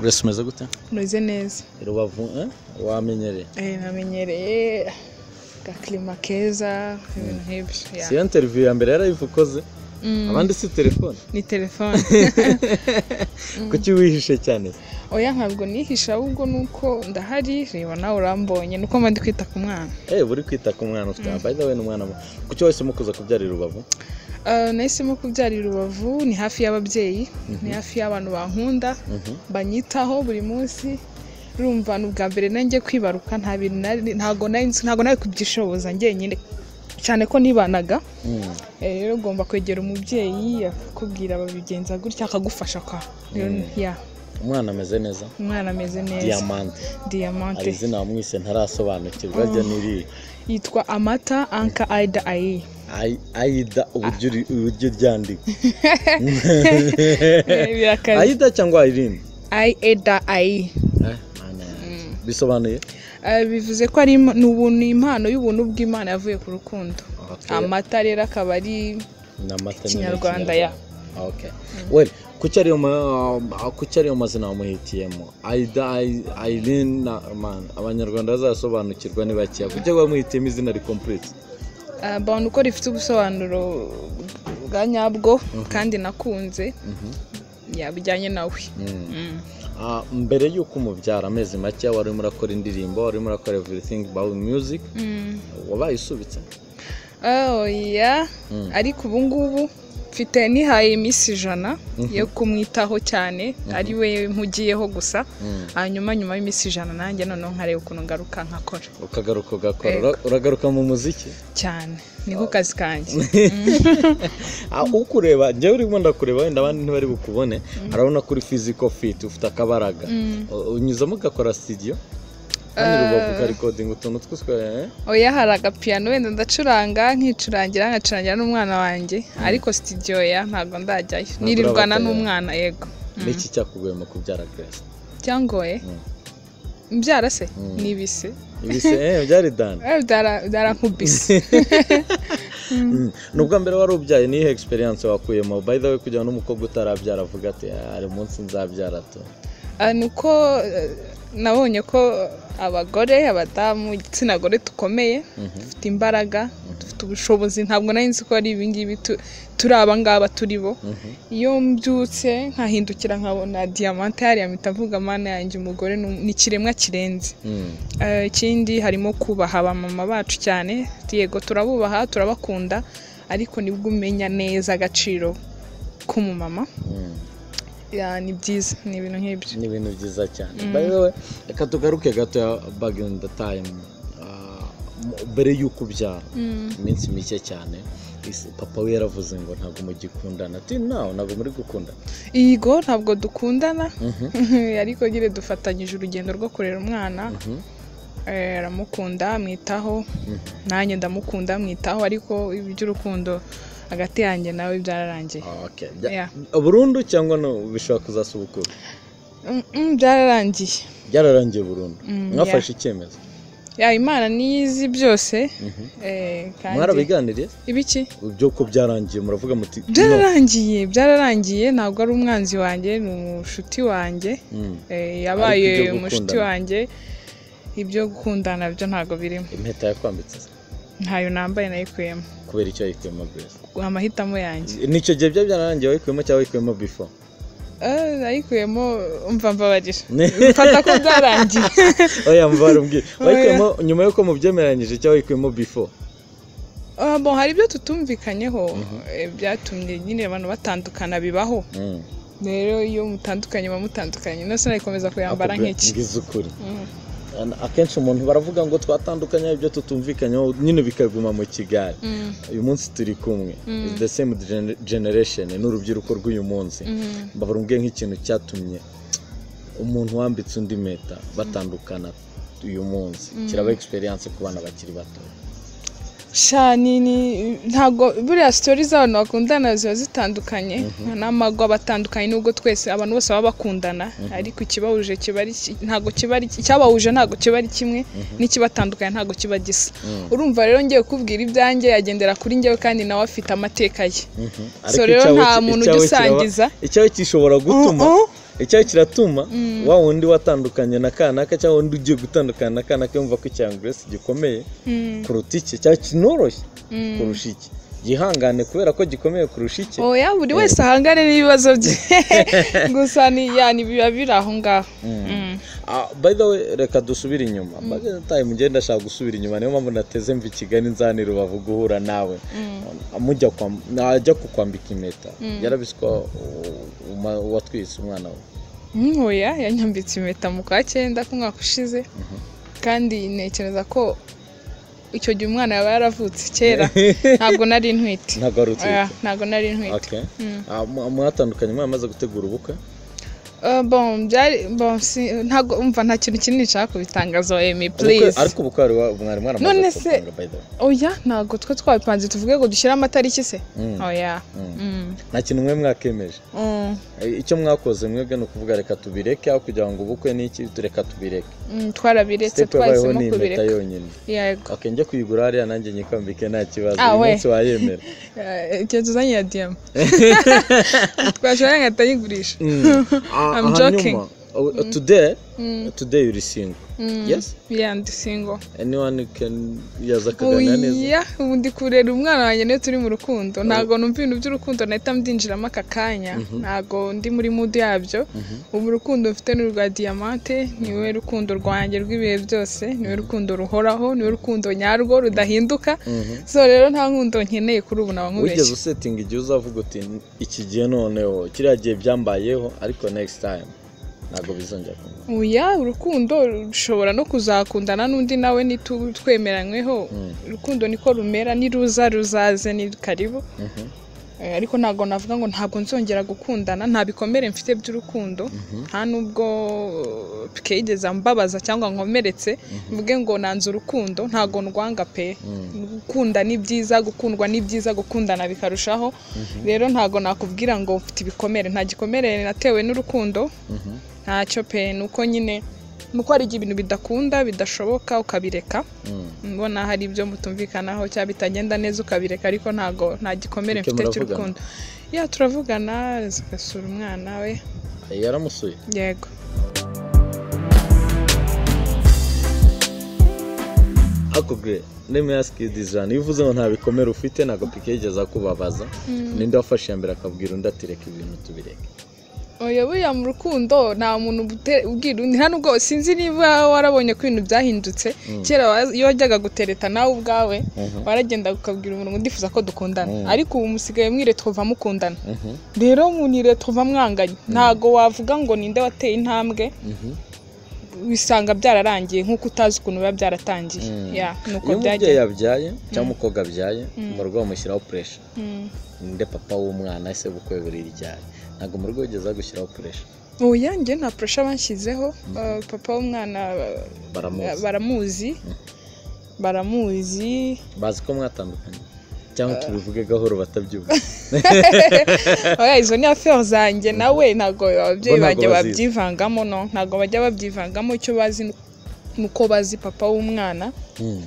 urese umeze gute umeze neza rubavu eh? wamenyereye Eh, namenyereye agakirima keza ibintu nk'ibyo ya. si iyo interview ya mbere yarayikoze Mm, abandi si telefone ni telefone kuki wihishe cyane oya ntabwo nihisha ahubwo nuko ndahari reba nawe urambonye nuko mba ndi kwita ku mwana eh buri kwita ku mwana ufite mm. by the way ni umwana mu- kuki wahisemo kuza kubyara i rubavu Ah, nahisemo kubyarira urubavu ni hafi y'ababyeyi ni hafi y'abantu bankunda Mhm. banyitaho buri munsi urumva ni ubwa mbere nanjye kwibaruka nta bintu nari- ntago nari nzi- ntago nari kubyishoboza njyenyine cyane ko nibanaga Mm. Eh, rero ugomba kwegera umubyeyi akakubwira babigenza gutya akagufasha kwa Rero, ya umwana ameze neza umwana ameze neza diamante hari diyamante izina wamwise ntarasobanukirwa ryo niri yitwa amata anka aida ayi Ai- aida uburyo uri- uburyo uryandika birakaze aida cyangwa irindi ayi eda ayi Eh, mana yanjye. bisobanuye Eh, bivuze ko ari im- ni ubuntu ni impano y'ubuntu bw'imana yavuye ku rukundo Okay. amata rero akaba ari ni amata Ikinyarwanda, ya. kuki ariyo ma- ah, kuki ariyo mazina wamuhitiyemo aida Ai- Aileen na man abanyarwanda bazasobanukirwa ni bakeya kuki bamuhitiyemo izina rikomplete eh, abantu uko rifite ubusobanuro bwa nyabwo kandi nakunze yabijyanye nawe Mm. Ah, mbere y'uko umubyara amezi make wari urimo urakora indirimbo wari urimo urakora everything about music Mm. wabaye usubitse Oh, yeah. ariko ubu ngubu mfite nihaye iminsi ijana yo kumwitaho cyane ari we mpugiyeho gusa Mm. hanyuma nyuma y'iminsi ijana nanjye noneho nkareba ukuntu ngaruka nkakora ukagaruka ugakora Yego. Ura- uragaruka mu muziki cyane niko kazi kanjye Ah, ukureba njyewe urimo ndakureba wenda abandi ntibari bukubone arabona ko uri physical fit ufite akabaraga U- unyuzamo ugakora studio kandi rubavu ukarikodinga utuntu twose eh? oya hari agapiyano wenda ndacuranga nkicurangira nkacurangira n'umwana wanjye ariko sitidiyo ya ntabwo ndajyayo nirirwana urabatayo. n'umwana yego niki cyakugoye mu kubyara grace cyangoye Mm. mbyara se n'ibise ibise eh, byari dan Eh, byara- byarankubise nubwo mbere wari ubyaye niyo experience wakuyemo by the way kugira ngo n'umukobwa utarabyara avuga ati "Ah, hari umunsi nzabyara tu Ah, ni uko eh, nabonye ko abagore abadamu igitsina gore dukomeye dufite imbaraga dufite ubushobozi ntabwo nari nzi ko ari ibingibi tu- turi abangaba turi bo iyo mbyutse nkahindukira nkabona diyamante hariya mpita mvuga mana yanjye umugore ni um- ni ikiremwa kirenze Mm. Eh, ikindi harimo kubaha abamama bacu cyane yego turabubaha turabakunda ariko nibwo umenya neza agaciro k'umumama Mm. Ya, ni byiza ni ibintu nk'ibyo ni ibintu byiza cyane by the way reka tugaruke gato back in the time Ah, m- mbere y'uko ubyara iminsi mike cyane is- papa we yaravuze ngo ntabwo mugikundana ati nawe ntabwo muri gukunda yego ntabwo dukundana ariko nyine dufatanyije urugendo rwo kurera umwana Eh, aramukunda amwitaho nanjye ndamukunda amwitaho ariko iby'urukundo hagati yanjye nawe byararangiye Okay. Bya- Yeah. burundu cyangwa no bishobora kuzasubukura Mm, mm, byararangiye byararangiye burundu Mm, mwafashe icyemezo ya imana niyo izi byose Eh, kandi- mwarabiganiriye ibiki by'uko byararangiye muravuga muti no. byararangiye byararangiye ntabwo ari umwanzi wanjye ni umushuti wanjye Mm. Eh, yabaye Ariko ibyo umushuti gukundana. wanjye ibyo gukundana byo ntabwo birimo impeta yakwambitse se ntayo nambaye nayikuyemo kubera icyo yayikuyemo grace amahitamo yanjye nicyo gihe byaba byararangiye wayikuyemo cyangwa wayikuyemo before Eh, nayikuyemo umva mbabarira mfata ko byarangiye oya mvara umbwire Oya. wayikuyemo nyuma y'uko mubyemeranyije cyangwa wayikuyemo before Ah, bon, hari ibyo tutumvikanyeho eh, byatumye nyine abantu batandukana bibaho Mm. rero iyo mutandukanye muba mutandukanye nose nayikomeza kuyambara Ako- nk'iki ngize ukuri Mm. An- akenshi umuntu baravuga ngo twatandukanye ibyo tutumvikanyeho nyine bikaguma mu kigali Mm, uyu munsi turi kumwe It's the same gener- generation ni urubyiruko rw'uyu munsi mm. bavumbwiye nk'ikintu cyatumye umuntu wambitse undi meta batandukana uyu munsi kiraba experience ku bana bakiri bato sha ni ni- ntabwo buriya sitori z'abantu bakundana ziba zitandukanye n'amago aba atandukanye nubwo twese abantu bose baba bakundana ariko ikibahuje kiba ari ki- ntabwo kiba ari ki- icyabahuje ntabwo kiba ari kimwe n'ikibatandukanye ntabwo kiba gisa urumva rero ngiye kukubwira ibyanjye yagendera kuri njyewe kandi nawe afite amateka ye Ariko rero icyawe nta ki- muntu icyawe kiraba- ugisangiza. icyawe gishobora gutuma Uh-uh. icyayi kiratuma wa wundi watandukanye na kanaka cyangwa wundi ugiye gutandukana na kanaka yumva ko icyanguresi gikomeye kuruta iki cyangwa kinoroshye kurusha iki gihangane kubera ko gikomeye kurusha iki oya buri wese ahangane n'ibibazo bye gusa ni yani biba biri aho ngaho by the way reka dusubire inyuma bagataye mugenda ashaka gusubira inyuma niyo mpamvu nateze mva i kigali nzanira rubavu guhura nawe mujya najya kukwambika impeta yarabiswa uwatwitse umwana we ntoya yanyambitse impeta mu kwa cyenda k'umwaka ushize kandi ntekereza ko icyo gihe umwana yaba yaravutse kera ntabwo nari ntwite ntabwo nari ntwite mwatandukanye mwamaze gutegura ubukwe ntabwo umva nta kintu kinini nshaka kubitangaza emi purize ariko ubu kwari mwari mwaramaze gutanga bayidoro oya ntabwo twe twabipanze tuvuge ngo dushyire amatariki se oya nta kintu mwe mwakemeje icyo mwakoze mwebwe ni ukuvuga reka tubireke aho kugira ngo ubukwe n'iki tureka tubireke twarabiretse twahisemo kubireka yonyine yego akenjye kuyigura hariya nanjye nyikambike nta kibazo uyu munsi wayemera igihe tuzanye ya diyama twashobora nka tayigurisha I'm joking. hanyuma uh, today today uri single yes yeah ndi single anyone can yaza akaganira neza oya ubu ndi kurera umwana wanjye niyo turi mu rukundo ntabwo numva ibintu by'urukundo nahita mbyinjiramo aka kanya ntabwo ndi muri mudu yabyo ubu urukundo mfite ni urwa diyamante niwe rukundo rwanjye rw'ibihe byose niwe rukundo ruhoraho niwe rukundo nyarwo rudahinduka so rero nta nkundo nkeneye kuri ubu naba wigeze nkubeshye usetinga igihe uzavuga uti iki gihe noneho kiriya gihe byambayeho ariko next time ntabwo bizongera kuba oya urukundo rushobora no kuzakundana n'undi nawe nitu- twemeranyweho urukundo niko rumera niruza ruzaze ni karibu Eh, ariko ntabwo navuga ngo ntabwo nzongera gukundana nta bikomere mfite by'urukundo nta nubwo twigeze mbabaza cyangwa nkomeretse mvuge ngo nanze urukundo ntabwo ndwanga pe gukunda ni byiza gukundwa ni byiza gukundana bikarushaho rero ntabwo nakubwira ngo mfite ibikomere nta gikomere natewe n'urukundo ntacyo pe ni uko nyine ni uko hari igihe ibintu bidakunda bidashoboka ukabireka mbona hari ibyo mutumvikanaho cyangwa bitagenda neza ukabireka ariko ntabwo nta gikomere Icyo mfite muravugana? cy'urukundo ya turavugana zigasura umwana we yaramusuye yego ako gure neme yasike dizirani iyo uvuze ngo nta bikomere ufite ntabwo pike yigeze akubabaza ninde wafashe iya mbere akabwira undi ati reka ibintu tubireke oya buriya mu rukundo nta muntu ubute- ubwira undi nta nubwo sinzi niba warabonye ko ibintu byahindutse kera wa- iyo wajyaga gutereta nawe ubwawe waragenda ukabwira umuntu ngo ndifuza ko dukundana ariko ubu musigaye mwire twumva mukundana rero munire twumva mwanganye ntabwo wavuga ngo ninde wateye intambwe bisanga byararangiye nk'uko utazi ukuntu biba byaratangiye ya ni uko iyo umubyeyi byagiye yabyaye cyangwa umukobwa abyaye mu rugo bamushyiraho puresha ninde papa w'umwana ese bukwe buri ryari ntabwo mu rugo bageza gushyiraho puresha ubu yanjye nta pressure banshyizeho uh, papa w'umwana uh, baramuzi baramuzi baramuzi bazi ko mwatandukanye cyangwa tubivuge gahoro batabyumva oya izo ni aferi zanjye nawe ntabwo ababyeyi Bo ntabwo banjye bazizi. babyivangamo no ntabwo bajya babyivangamo icyo bazi ni uko bazi papa w'umwana Hmm.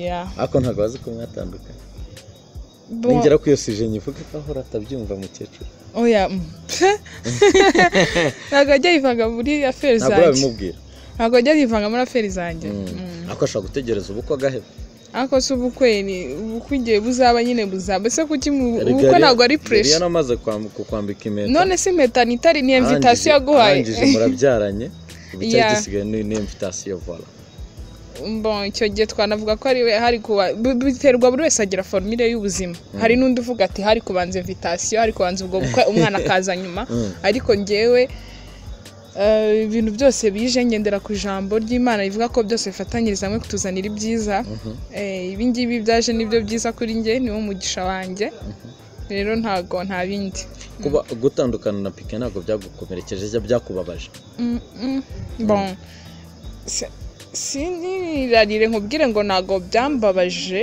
ya ariko ntabwo bazi ko mwatandukanye ningera ku iyo sije nyivuge gahoro atabyumva mukecuru oya mm. ntabwo ajya yivanga muri aferi ntabwo zanjye urabimubwira ntabwo ajya yivanga muri aferi zanjye Mm. ariko ashobora gutegereza ubukwe agaheba ariko se ubukwe ni ubukwe igihe buzaba nyine buzaba ese kuki mu ubukwe Yari- ntabwo ari yari puresha yaramaze kwam- kukwambika impeta none se impeta ni itari ni arangije- invitasiyo yaguhaye arangije murabyaranye ubu icyari Yeah. gisigaye ni ni invitasiyo vola Bon, icyo gihe twanavuga ko ari we hari kuba bi- biterwa buri wese agira formule y'ubuzima hari n'undi uvuga ati hari kubanza invitasiyo hari kubanza ubwo bukwe umwana akaza nyuma ariko njyewe eh, ibintu byose bije ngendera ku ijambo ry'imana rivuga ko byose bifatanyiriza hamwe kutuzanira ibyiza Eh, ibi ngibi byaje nibyo byiza kuri njye niwo mugisha wanjye rero ntago nta bindi kuba gutandukana na pike ntabwo byagukomerekeje cyangwa byakubabaje Mm, mm. bon Si- sinirarire nkubwire ngo ntago byambabaje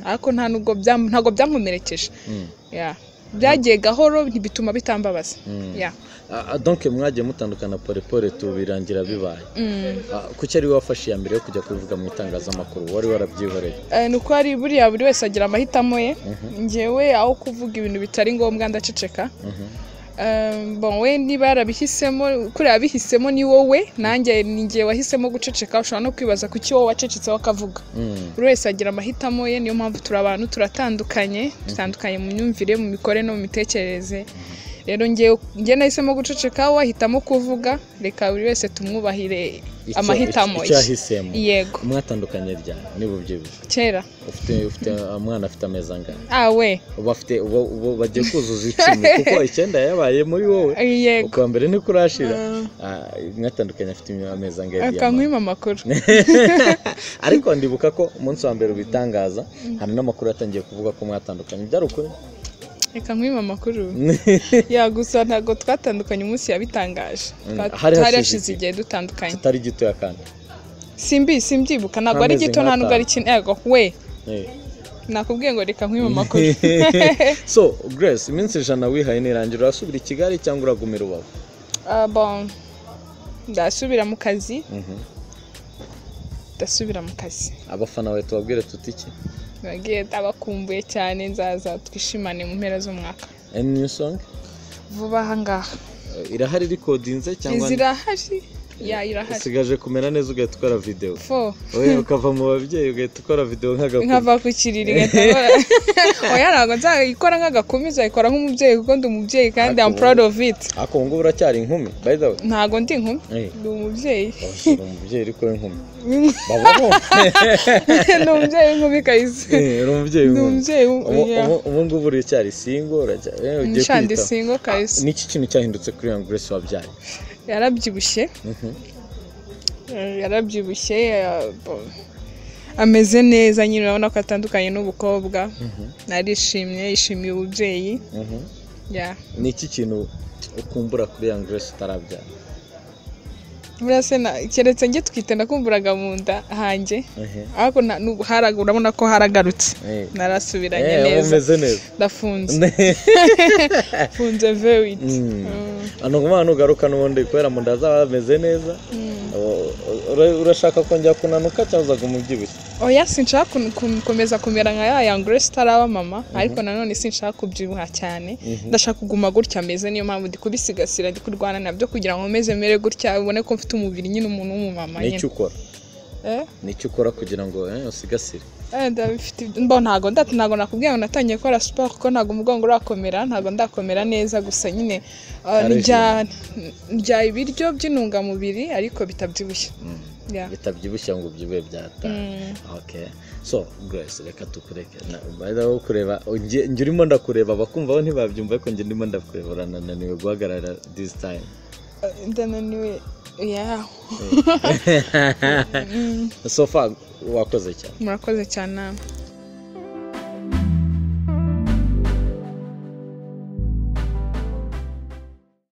ariko nta nubwo byam- ntago byankomerekeje Mm. Yeah. byagiye gahoro ntibituma bitambabaza Yeah. Ah, ah, donc mwagiye mutandukana porepore tubirangira bibaye Mm. Ah, kuki ari we wafashe iya mbere yo kujya kubivuga mu itangazamakuru wari warabyihoreye Eh, ni uko hari buriya buri wese agira amahitamo ye njyewe aho kuvuga ibintu bitari ngombwa ndaceceka Um, bon we niba yarabihisemo kuriya yabihisemo ni wowe nanjye ni ngiye wahisemo guceceka ushobora no kwibaza kuki wowe wacecetseho akavuga Mm, buri wese agira amahitamo ye niyo mpamvu turi abantu turatandukanye dutandukanye mu myumvire mu mikorere no mu mitekerereze rero njyewe njye nahisemo guceceka wowe ahitamo kuvuga reka buri wese tumwubahire icyo- amahitamo icyo ye yahisemo yego mwatandukanye ryari niba ubyibushye kera ufite ufite umwana afite amezi angana awe uba afite uba uba bagiye kuzuza icumi kuko icyenda yabaye muri wowe yego kuwa mbere niko urashira Mm. Ah, mwatandukanye afite amezi angahe akankwima amakuru ariko ndibuka ko umunsi wa mbere ubitangaza hari n'amakuru yatangiye kuvuga ko mwatandukanye byari ukuri reka nkwima amakuru ya gusa ntabwo twatandukanye umunsi yabitangaje Mm, Twa- hari hari hashize hashize iki? igihe dutandukanye kitari gitoya kandi simbi simbyibuka ntabwo ari Ntameze gito nta nubwo ari kinini yego we Eh. nakubwiye ngo reka nkwima amakuru so grace iminsi ijana wihaye n'irangira urasubira i kigali cyangwa uragumira iwawe Ah, bon ndasubira mu kazi Mhm. ndasubira mu kazi abafana bawe tubabwire tuti iki bagiye abakumbuye cyane nzaza twishimane mu mpera z'umwaka any new song vuba aha ngaha Eh, irahari rikodinze cyangwa izirahari ya irahari usigaje kumera neza ugahita ukora videwo fo wowe ukava mu babyeyi ugahita ukora videwo nk'agakuru nkava ku kiriri igahita oya ntabwo nzayikora nk'agakumi nzayikora nk'umubyeyi kuko ndi umubyeyi kandi I'm proud of it ariko ubu ngubu uracyari inkumi by the way ntabwo ndi inkumi Eh, ndi umubyeyi washyira umubyeyi ariko w'inkumi babaho ni umubyeyi w'inkumi kayise Eh, uri umubyeyi ni w'inkumi umubyeyi Ubu- w'inkumi ubu- ubu ngubu uracyari singo uracyari eh, ugiye nshandi kwiyitaho. singo kayise niki kintu cyahindutse kuri iyo grace wabyaye yarabyibushye Mhm. eh, yarabyibushye eh, bo- ameze neza nyine urabona ko atandukanye n'ubukobwa narishimye yishimiye ububyeyi Mhm. ya ni iki kintu ukumbura kuri iyo grace utarabyara buriya se na- keretse njye twite nakumburaga mu nda hanjye ariko na- n'ubu haraga- urabona ko haragarutse narasubiranye neza umeze neza ndafunze mfunze vewiti Mm. hano nk'umwana ugaruka n'ubundi kubera mu nda zaba hameze neza U- ura- urashaka kongera kunanuka cyangwa uzaga umubyibushye oya sinshaka kun- kun- gukomeza kumera nka ya yangure sitaraba mama ariko nanone sinshaka kubyibuha cyane ndashaka kuguma gutya ameze niyo mpamvu ndi kubisigasira ndi kurwana nabyo kugira ngo meze mere gutya ubone ko mfite umubiri nyine umuntu w'umumama ni iki nyine ukora Eh? ni iki ukora kugira ngo eh, usigasire Eh, ndabifite mbo ntago ndati ntago nakubwiye ngo natangiye gukora siporo kuko ntago umugongo urakomera ntago ndakomera neza gusa nyine ah, Arishimye. ndya ndya ibiryo by'intungamubiri ariko bitabyibushye Yeah. bitabyibushye ngo ubyibuhe byataha Mm. okay so grace reka tukureke bayiraho kureba njye njye urimo ndakureba abakumvaho ntibabyumva ariko njye ndimo ndakureba uranananiwe guhagarara this time Eh, ndananiwe yeah. so far wakoze cyane murakoze cyane